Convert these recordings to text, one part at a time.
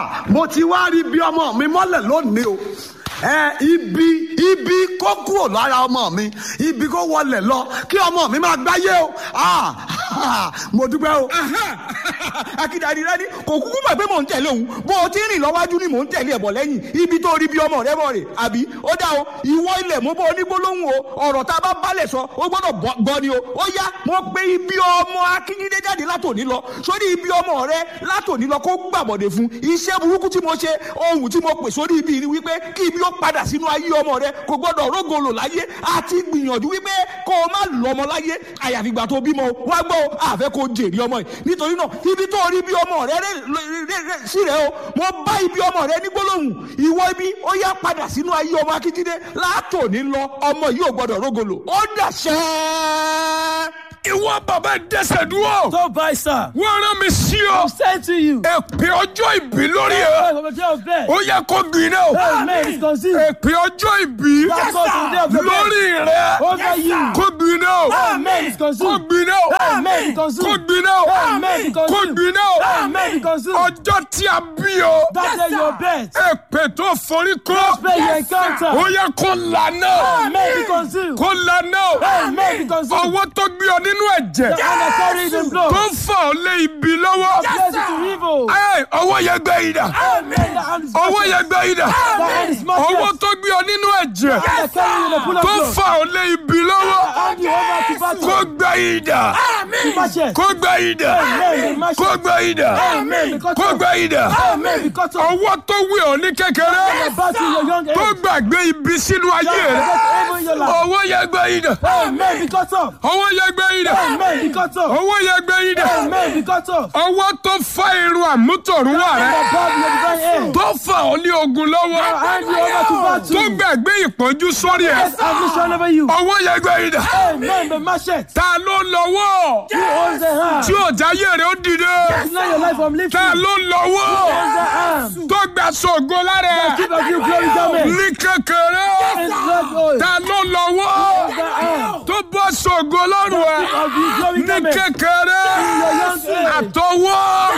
ah mo ti wá rí bí ọmọ mi mọ́lẹ̀ lónìí o ẹ ibi ibi kó kúrò lára ọmọ mi ibi kó wọlé lọ kí ọmọ mi máa gbáyé o ah mo dúpẹ́ o. akíndàdì rẹ ni kò kúkú mọ̀ pé mò ń tẹ̀lé òun bó o ti rìn lọ́wájú ni mò ń tẹ̀lé ẹ̀bọ̀ lẹ́yìn ibi tó rí bí ọmọ rẹ bọ̀ rè àbí ó dá o ìwọ ilẹ̀ mo bọ́ onígbólóhùn o ọ̀rọ̀ tá a bá balẹ̀ sọ ó gbọ́dọ̀ gbọ́ ni o ó yá mo pé ibi ọmọ akíndé jáde látòní lọ sórí ibi ọmọ rẹ látòní lọ kó gbàbọ̀dẹ̀ fún iṣẹ́ burúkú tí mo ṣe ohun tí mo pè sórí ibi ni wípé kí ibi ó padà sínú ayé ọmọ rẹ kò gbọ́dọ̀ rógolo láyé àti gbìyànjú wípé kó o má lọ́mọ láyé àyàfi ìgbà tó bímọ wá gbọ́ àfẹ́ kó jèrè ọmọ yìí nítorí náà ibi tó rí bí ọmọ rẹ sí rẹ o mo bá ibi ọmọ rẹ ní gbólóhùn ìwọ ibi ó yá padà sínú ayé ọmọ akíndé látòní lọ ọmọ yìí ò gbọ́dọ̀ rógolo ó dàṣẹ. ìwọ bàbá dẹsẹ̀ dúró. Don't buy, sir. wọ́n rán mi sí ọ. I'm saying to you. èpè ọjọ́ ìbí lórí Hey, ẹ. from the day of birth. ó yẹ kó gbiná o. Amen. It's conceived. èpè ọjọ́ ìbí That's God from the day of the birth. lórí rẹ. Over you. kó gbiná o. Amen. It's kó conceived. gbiná o. Amen. It's kó conceived. gbiná o. Amen. It's kó conceived. gbiná o. Amen. It's conceived. ọjọ́ tí a bí o. That day your birth. èpè tó forí kó. Pray you encounter. ó yẹ kó lànà. Amen. It's conceived. kó lànà o. Amen. It's conceived. ọwọ́ tó gbé ọ nínú ẹ̀jẹ̀. The honor carried in blood. tó fà ọ lé ibi lọ́wọ́. Bless it to evil. Ẹ, ọwọ́ yẹn gbé yìí dà. Amen. The hand is ọwọ́ yẹn gbé yìí dà. The hand is ọwọ́ smashed. tó gbé ọ nínú ẹ̀jẹ̀. The honor carried in the pool of tó blood. fà ọ lé ibi lọ́wọ́. Hand you over to kó battle. gbé yìí dà. Smash it. kó gbé yìí dà. Amen. Smash kó it. gbé yìí dà. Amen. Because kó gbé yìí dà. Amen. Because of ọwọ́ tó wé ọ ní kékeré. the battle in your young tó age. gbàgbé ibi sínú ayé rẹ. Because evil in your life. ọwọ́ yẹn gbé yìí dà. Amen. Because of. ọwọ́ yẹn gbé yìí dà. Amen. Because of. ọwọ́ yẹn gbé yìí dà. Amen. Because of. ọwọ́ tó fá irun àmútọ̀runwá rẹ. Above your divine aim. tó fà ọ ní ogun lọ́wọ́. Hand you over to tó battle. gbàgbé ìpọ́njú sórí ẹ̀. Affliction over you. ọwọ́ yẹn gbé yìí dà. Amen. The machete. ta ló lọ́wọ́ Who owns the hand? tí ọ̀já yé rẹ̀ ó dìde. Deny your life from lifting. ta Who ló lọ́wọ́ owns the hand? tó gbà sọ̀gọ́ lára ẹ̀. Keep of you glory garment. ní kékeré. In blood oil. ta ló lọ́wọ́ Owns the hand. tó bọ́ sọ̀gọ́ lọ́rùn ẹ̀. Keep of you glory ní garment. kékeré. Your young age. àtọwọ́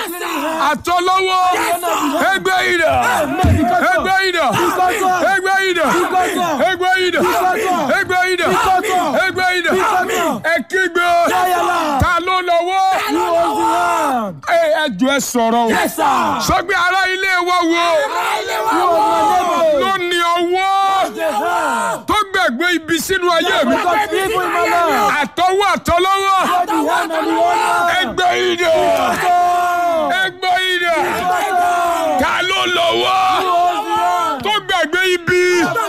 àtọlọ́wọ́ ẹgbẹ́ ìdà Amen. Because of. ẹgbẹ́ ìdà Because of. ẹgbẹ́ ìdà Because of. ẹgbẹ́ ìdà Because of. ẹgbẹ́ ìdà Because of. ẹgbẹ́ ìdà Because of. ẹ kígbe Yáyàlá. ta ló lọ́wọ́ Who owns the hand? ẹ ẹjọ́ ẹ sọ̀rọ̀ o Yes, sir. sọgbẹ ará ilé wa wo Who owns my neighbor? ló ní ọwọ́ The hand. tó gbẹ̀gbẹ́ ibi sínú ayé mi Because evil in my life. àtọwọ́ àtọlọ́wọ́ God the hand and the owner. ẹgbẹ́ ìdà God. ẹgbẹ́ ìdà God. ta ló lọ́wọ́ Who owns the hand? tó gbàgbé ibi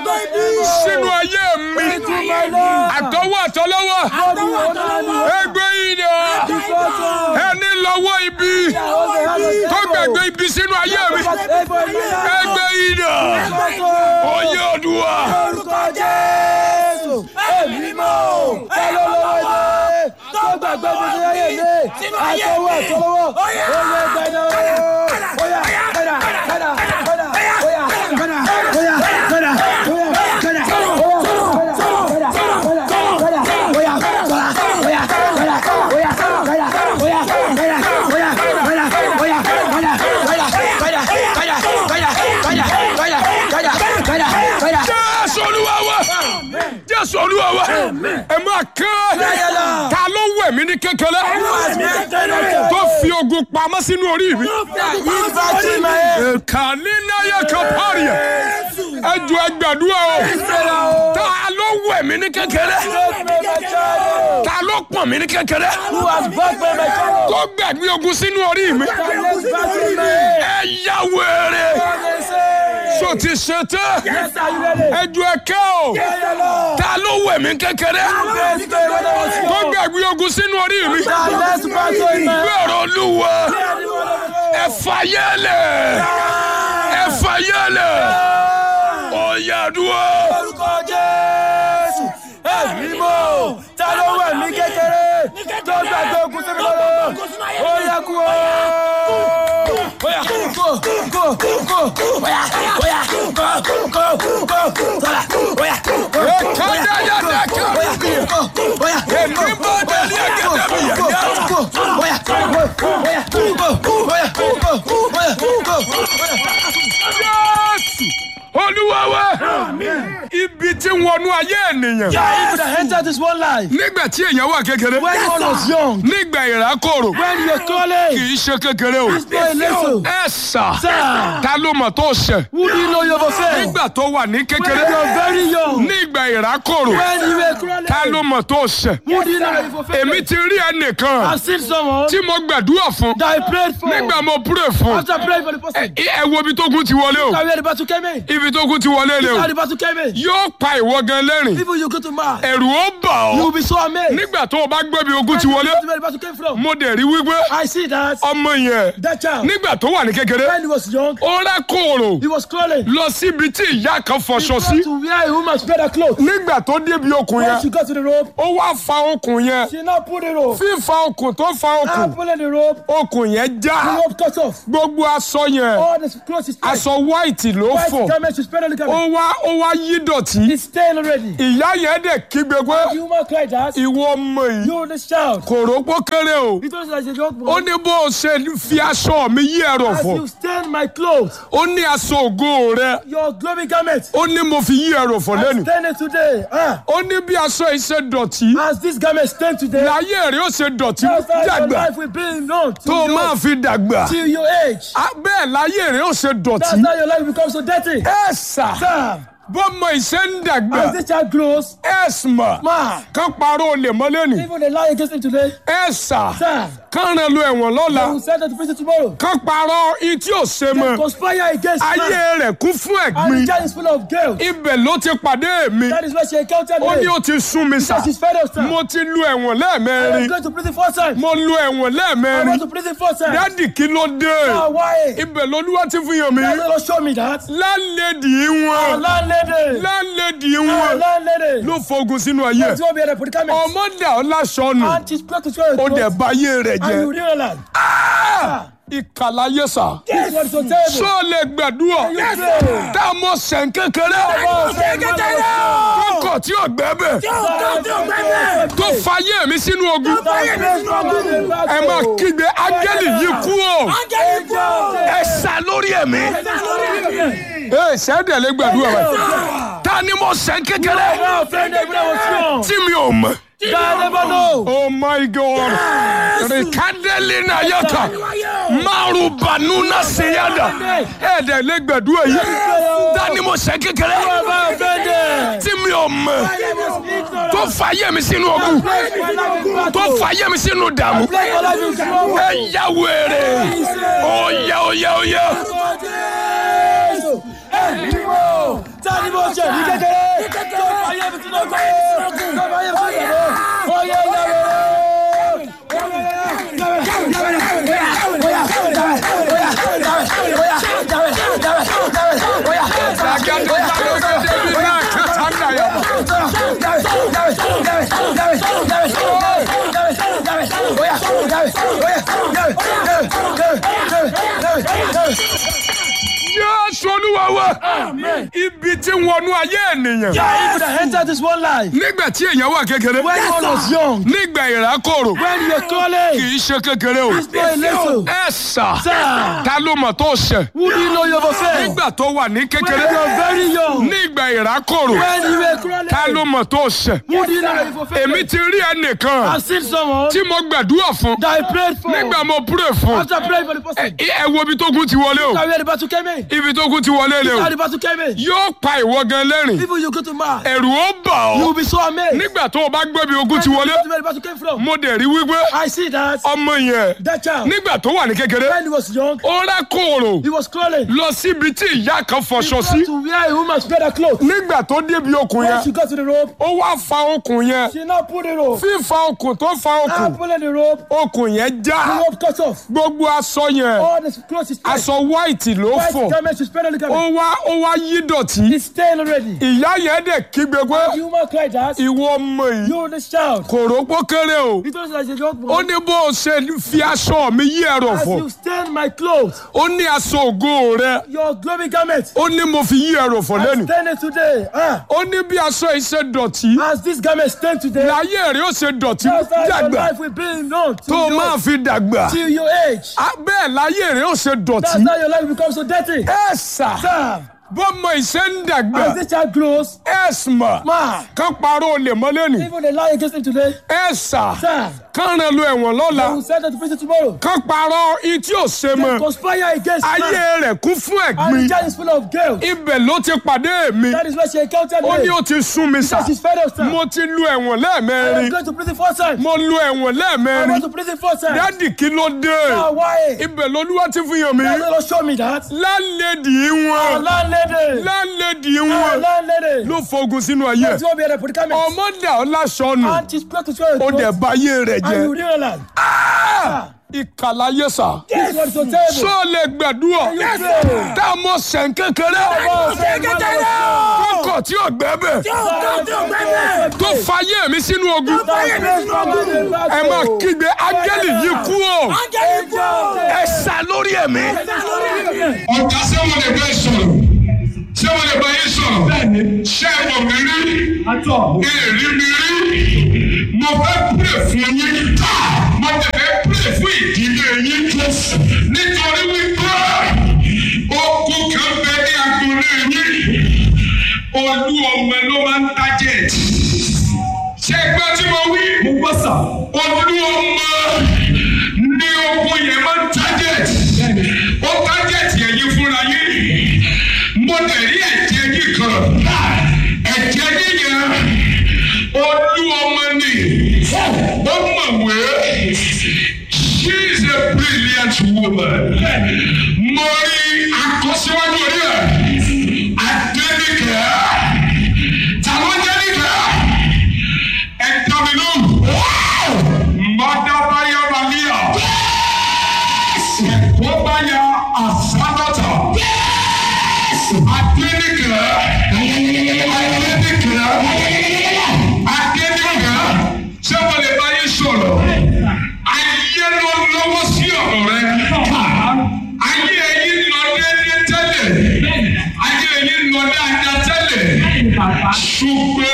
sínú ayé mi Into my life. àtọwọ́ àtọlọ́wọ́ God the owner and the owner. ẹgbẹ́ ìdè Because of. ẹni lọ́wọ́ ibi Who owns the hand of tó the gbàgbé ibi sínú ayé mi Because evil in my life. ẹgbẹ́ ìdè Because of. oyè òdùwà Orúkọ Jésù. Èmi mọ̀ ọ́. Ẹ ló lọ́wọ́ ilé. Tó gbàgbé mi sí ayé mi. Àtọwọ́ àtọwọ́. Oyè gbẹ̀dọ̀. Oyà gbẹ̀dà gbẹ̀dà gbẹ̀dà. Oyà gbẹ̀dà oyà gbẹ̀dà oyà gbẹ̀dà. jésù olúwa wa jésù olúwa wa ẹ máa kẹ́ ta ló wẹ̀ mí ní kékeré tó fi ogun pamọ́ sínú orí mi kàní náyà kan pààrì ẹ ẹ jù ẹ gbàdúrà o ta ló wẹ̀ mí ní kékeré ta ló pọ̀n mí ní kékeré tó gbẹ̀gbẹ́ ogun sínú orí mi ẹ yá wèrè so ti ṣe tẹ́ ẹ jù ẹ kẹ́ o ta ló wẹ̀ mí kékeré tó gbẹ̀gbẹ́ ogun sínú orí mi gbẹ̀rọ olúwa ẹ fàyẹ́lẹ̀ ẹ fàyẹ́lẹ̀ ọ̀yàdúrà Orúkọ Jésù, èmi mọ̀, ta ló wẹ̀ mí kékeré, tó gbàgbé ogun sí mi lọ́wọ́, ó yẹ kú o. Oya, kó, kó, kó, oya, oya, kó, kó, kó, sọ̀rọ̀, oya, oya, Ekadayadaka. oya, kó, oya, Èmi bá délé ẹgẹdẹ mi yẹn yá. kó, oya, oya, kó, oya, kó, oya, kó, oya, kó, oya. tí ń wọnú ayé ènìyàn There are evil that enter this one life. nígbà tí èèyàn wà kékeré When one was young, nígbà ìrákòrò when you're kì calling, í ṣe kékeré o it's not a little. ẹ sà Sir, ta ló mọ̀ tó ṣẹ̀ who do you know you've offended? nígbà tó wà ní When kékeré you're very young, nígbà ìrákòrò when you were crawling, ta ló mọ̀ tó ṣẹ̀ who do you know you've èmi offended? ti rí ẹnìkan I've seen someone tí mo gbàdúrà fún that I prayed for. nígbà mo pray fún After praying for the person, ẹ ẹ wo ibi tó kún ti wọlé o Now where the battle came in. ibi tó kún ti wọlé lé o How the battle came in. yóò pa ìwọ gan lẹ́rìn People you go to mark, ẹ̀rù ó bà you will ọ́ be so amazed. nígbà tó o bá gbé bí ogun When ti you wọlé go to where the battle came from. mo dẹ̀ rí wípé I see that ọmọ yẹn that child, nígbà tó wà ní kékeré when he was young, ó rákòrò he was crawling. lọ síbi tí ìyá kan He fọṣọ got sí to where a woman spread her clothes. nígbà tó débi okùn When yẹn she got to the rope, ó wá fa okùn yẹn she now pulled the rope. fífa okùn tó fa Now okùn pulling the rope, okùn yẹn the já rope cut off. gbogbo aṣọ yẹn All the clothes is spread. aṣọ white ló White fọ garment, she spread on the ó garment. wá ó wá yí dọ̀tí It's stained already. ìyá yẹn dẹ̀ kígbe pé The woman cried out, ìwọ ọmọ yìí you this child. kò rópó kéré o He told us as a young ó boy, ní bó o ṣe fi aṣọ mi yí ẹ̀rọ as fọ you stain my clothes, ó ní aṣọ ògo rẹ your glory garment, ó ní mo fi yí ẹ̀rọ fọ I lẹ́nu stain it today. Ah, ó ní bí aṣọ yìí ṣe dọ̀tí as this garment stained today, láyé rẹ ó ṣe dọ̀tí that's how your dàgbà life will be known tó till, máa your, fi dàgbà till your age. Á, bẹ́ẹ̀ láyé rẹ ó ṣe dọ̀tí That's how your life becomes so dirty. ẹ sà Sir, bọ́mọ ìṣe ń dàgbà as this child grows, ẹ mà man, kán parọ́ olè mọ́ lẹ́nu even they lie against him today, ẹ sà sir, kán rán lu ẹ̀wọ̀n lọ́la they will send them to prison tomorrow. kán parọ́ ití ò ṣe They mọ́ conspire against ayé man. rẹ̀ kún fún And ẹ̀gbin the child is full of guilt. ibẹ̀ ló ti pàdé mi That is why she encountered ó ní me. ó ti sún mi sà Because she's fed up, sir. mo ti lu ẹ̀wọ̀n I was lẹ́ẹ̀mẹ́rin going to prison four times. mo lu ẹ̀wọ̀n I lẹ́ẹ̀mẹ́rin went to prison four times. dádì kí ló dé Now, why? ibẹ̀ lolúwa ti fi hàn mí That's not show me that. lálẹ́dì wọn Our landlady. lálẹ́dì Our wọn landlady. ló fogun sínú ayé That's what we are predicament. ọmọ dà ọ́ láṣọ nù And she's got to show ó dẹ̀ it. bá ayé rẹ̀ And you jẹ́ realize. ìkàlàyé sà This was so terrible. sọ lè gbàdúrà Yes, sir. tá a mọ sẹ̀ń kékeré kókò tí ò gbẹ́bẹ̀ tó fayé mi sínú ogun ẹ máa kígbe ángẹ́lì yìí kú o ẹ sá lórí ẹ̀mí ẹ sẹ́dẹ̀ lè gbàdúrà rẹ̀ ta ni mo sẹ̀ń kékeré tí mi ò mọ̀. Oh my God. Rikadeli na yaka. Maru banuna seyada. Ẹ̀dẹ̀ lè gbàdúrà yìí. Dání mo ṣe kékeré. Tí mi ò mọ̀. Tó fàyè mi sínú ogun. Tó fàyè mi sínú dààmú. Ẹ yá wèrè. Oyè oyè oyè. Tani mo ṣe ní kékeré tó fàyè mi sínú ọgbà tó fàyè mi sínú ọgbà oyè Jésù Olúwa wa. Ibi tí ń wọnú ayé ènìyàn. Evil that enter this one life. Nígbà tí èèyàn wà kékeré. When one was young, Nígbà ìrákòrò. when you were Kì calling, í ṣe kékeré o. it's not a little. Ẹ sà. Sir, Ta ló mọ̀ tó ṣẹ̀? who do you know you've offended? Nígbà tó wà ní When kékeré. you're very young, Nígbà ìrákòrò. when you were crawling, Ta ló mọ̀ tó ṣẹ̀? who do you know you've offended? Èmi ti rí ẹnìkan I've seen someone tí mo gbàdúrà fún. that I prayed for. Nígbà mo pray fún. After praying for the person, Ẹ ẹ wo ibi tó kún ti wọlé o. now where the battle came in. Ibi tó kún ti wọlé lé o. How the battle came in. Yóò pa ìwọ gan lẹ́rìn. People you go to mark, Ẹ̀rù ó bà you will ọ́. be so amazed. Nígbà tó o bá gbé bí ogun ti When wọlé. you go to where the battle came from. Mo dẹ̀ rí wípé I see that ọmọ yẹn that child, nígbà tó wà ní kékeré. when he was young, Ó rákòrò he was crawling. lọ síbi tí ìyá kan He fọṣọ got sí. to where a woman spread her clothes. Nígbà tó débi okùn When yẹn. she got to the rope, ó wá fa okùn yẹn she now pulled the rope. fífa okùn tó fa Now okùn pulling the rope, okùn yẹn the já rope cut off. gbogbo aṣọ yẹn All the clothes is tight. aṣọ white ló White fọ garment, she spread on the ó garment. wá ó wá yí dọ̀tí It's stained already. ìyá yẹn dẹ̀ kígbe pé The woman cried out, ìwọ ọmọ yìí you this child. kò rópó kéré o He told us as a young ó boy, ní bó o ṣe fi aṣọ mi yí ẹ̀rọ as fọ you stain my clothes, ó ní aṣọ ògo rẹ your glory garment, ó ní mo fi yí ẹ̀rọ fọ I lẹ́nu stain it today. Ah, ó ní bí aṣọ yìí ṣe dọ̀tí as this garment stained today, láyé rẹ ó ṣe dọ̀tí that's how your dàgbà life will be known tó till, o your, máa fi dàgbà till your age. Á, bẹ́ẹ̀ láyé rẹ ó ṣe That's dọ̀tí how your life becomes so dirty. ẹ sà Sir, bọ́mọ ìṣe ń dàgbà As this child grows, ẹ̀sìmọ̀ ma, kán parọ́ olè mọ́lẹ́ ni even they lie against him today, ẹ̀sà sir, kán rán lu ẹ̀wọ̀n lọ́la they will send them to prison tomorrow. kán parọ́ ití ò ṣe They mọ́ conspire against ayé man. rẹ̀ kún fún And the ẹ̀gbin child is full of guilt. ibẹ̀ ló ti pàdé mi That is why she encountered ó ní me. ó ti sún mi sà She's fed up, sir. mo ti lu ẹ̀wọ̀n I lẹ́ẹ̀mẹrin am going to prison four times. mo lu ẹ̀wọ̀n I lẹ́ẹ̀mẹrin went to prison four times. dádì kí ló dé Ah, why? ibẹ̀ lolúwa ti fi hàn mí That's not show me that. lálẹ́dì Our wọn landlady. lálẹ́dì Our wọn landlady. ló fogun sínú ayé That's what we are the predicament. ọmọ dà ọ́ láṣọnù And she's broke his way. ó dẹ̀ And bá ayé rẹ̀ you jẹ́ realize. ìkàlàyé sà This was so terrible. sọ lè gbàdúrà Yes, sir. tá a mọ sẹ̀ń kékeré kókò tí ò gbẹ́ bẹ̀ tó fayé mi sínú ogun ẹ máa kígbe áńgẹ́lì yìí kú o ẹ sá lórí ẹ̀mí. ọ̀gá ṣé wọ́n lè bá ẹ sọ̀rọ̀ ṣé wọ́n lè bá yín sọ̀rọ̀ ṣé ẹ mọ̀ mí rí èrì mi rí mo fẹ́ pray fún yín mo tẹ̀ fẹ́ pray fún ìdílé yín nítorí wípé okùn kan bẹ ní agbolé yín olú ọmọ ló máa ń target ṣé ẹ gbọ́ tí mo wí mo gbọ́ sà olú ọmọ ní okùn yẹn máa ń target ó target yẹn yín fúnra yín mo dẹ̀ rí ẹ̀jẹ̀ yín kan ẹ̀jẹ̀ yín yẹn olú ọmọ ni ó mọ̀wé she is a brilliant woman mo rí akọ́síwájú orí ẹ̀ adébíkẹ́ tàwọn jẹ́nìkẹ́ ẹ̀dá mi lóhùn mọ́dábáyá balíà ẹ̀kọ́ báyà àsánátà adébíkẹ́ adébíkẹ́ adébíkẹ́ ṣé wọ́n lè bá yín sọ̀rọ̀ ayé ló lọ́wọ́ sí ọ̀rọ̀ rẹ ayé ẹ̀yin lọ déédéé tẹ́lẹ̀ ayé ẹ̀yin lọ dáadáa tẹ́lẹ̀ ṣùgbọ́n